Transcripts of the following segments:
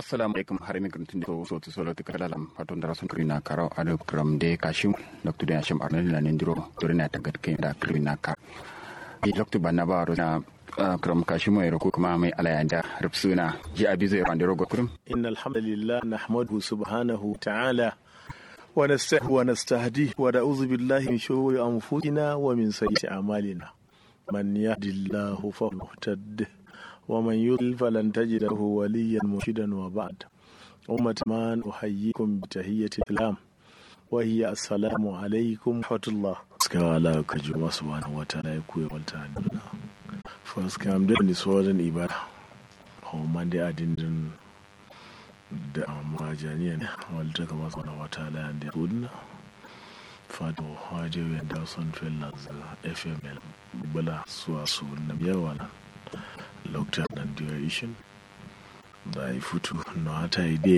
assalamu alaikum har mi grantin so so to solo tikala lam paton dara sun krina karo ado kram de kashim doktu de ashim arnel na nendiro dorina tagat ke da krina ka i doktu banna ba ro na kram kashim mai ko kuma mai alayanda rubsuna ji abi zai rande rogo kurum إن الحمد لله نحمده سبحانه وتعالى ونستهديه ونستهديه ونعوذ بالله من شرور أنفسنا ومن سيئات أعمالنا من يهد الله فهو المهتد ومن يضلل فلن تجد له وليا مرشدا وبعد أمة من أحييكم بتحية الإسلام وهي السلام عليكم ورحمة الله كما لا كجوا سبحانه وتعالى يكوي والتعالى فاسكام دني سوالن إبادة هو من دي أدين da majaniya ne wadda ta masu na wata layan da kudina fado hajjiyar da son fellas fml bala suwa su na yawa na lokacin nan duration da ya fito na hata ide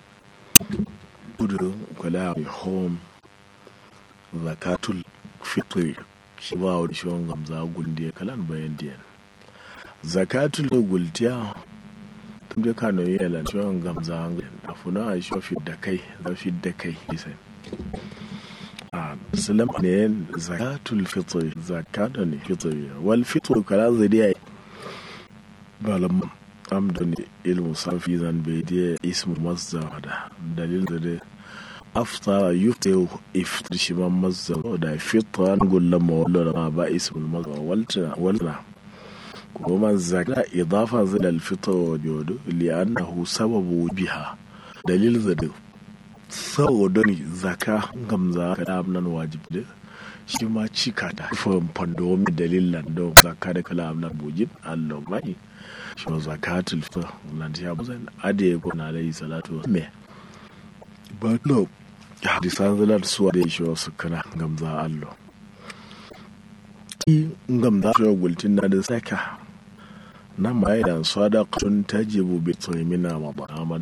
kudu kula mai home zakatul fitri shi ba wa shi wani gamza guldiya kalan bayan diyan zakatul gultiya da kano yi yalan ciwon gamza a funa a shi fi da kai zafi da kai isa a salam ne zakatul fitri zakata ne fitri wal fitri kala zai balam amda ne ilmu safi zan bai da ismu mazza da dalil da dai aftara yufta iftar shi man mazza da fitra gullan mawallo da ba ismu mazza waltana kuma zaka idafa zai alfitar wa jodo li'annahu sababu biha dalil zade saboda ne zaka gamza ka da nan wajib da shi ma cika ta fahim fandomi dalilan don zaka da kala amnan bujin allah mai shi ma zakatul fitr nan ta buzan ade ko na alayhi salatu me ba no hadisan zalar suwa da shi wasu kana gamza allah gamza shi gultin na da saka na mai da sadaqatun tajibu bi tsaymina ma